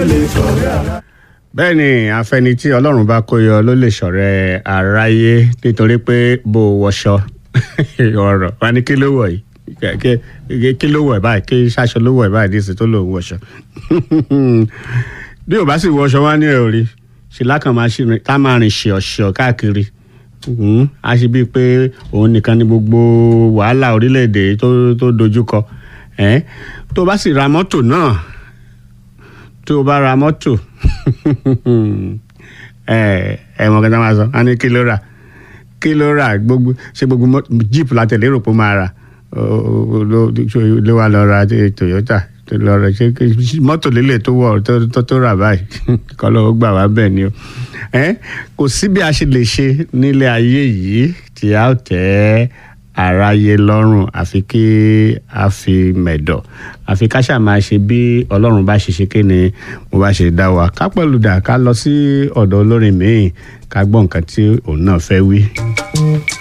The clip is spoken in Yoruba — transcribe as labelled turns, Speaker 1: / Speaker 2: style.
Speaker 1: lè ṣọ̀rẹ́ ara.
Speaker 2: bẹ́ẹ̀ ni afẹ́ni tí ọlọ́run bá kó yọ ló lè ṣọ̀rẹ́ aráyé nítorí pé bó o wọṣọ ọ̀rọ̀ wa ní kí ló wọ̀ yìí Kẹ- kẹ- kí ló wọ̀ ẹ̀ báyìí kí ṣaṣọ ló wọ̀ ẹ̀ báyìí díìsì tó lò ń wọṣọ bí o bá sì wọṣọ wá ní ẹ̀ ò rí ṣe lákàn máa ṣe rìn- ká máa rìn ṣìọ̀ṣìọ̀ káàkiri Mhm. a ṣe bíi pé òun nìkan ni gbogbo wàhálà orílẹ̀-èdè tó tó dojú kọ ẹ́ tó bá sì ra mọ́tò náà tó o bá ra mọ́tò ẹ ẹ mọ̀ kí n tá máa sọ a ní kí ló rà kí ló rà gbogbo ṣe gbogbo mọ́tò- jeep la tẹ̀lé rò pé ó máa rà Ó- ó- ló ló wà lọ ra ti- toyota tó lọ rà ṣe kí- mọ́tò lélẹ̀ tó wọ̀ tó- tó tó rà báyìí kọ́ ló gbà wá bẹ́ẹ̀ ni o ẹ kò sí bí a ṣe lè ṣe nílé ayé yìí tí a ó tẹ́ aráyé lọ́rùn àfi kí a fi mẹ̀dọ̀ àfi ká ṣáà máa ṣe bí ọlọ́run bá ṣe ṣe kí ni mo bá ṣe dá wa ká pẹ̀lú dà ká lọ sí ọ̀dọ̀ olórin míì ká gbọ́ nǹkan tí òun náà fẹ́ wí.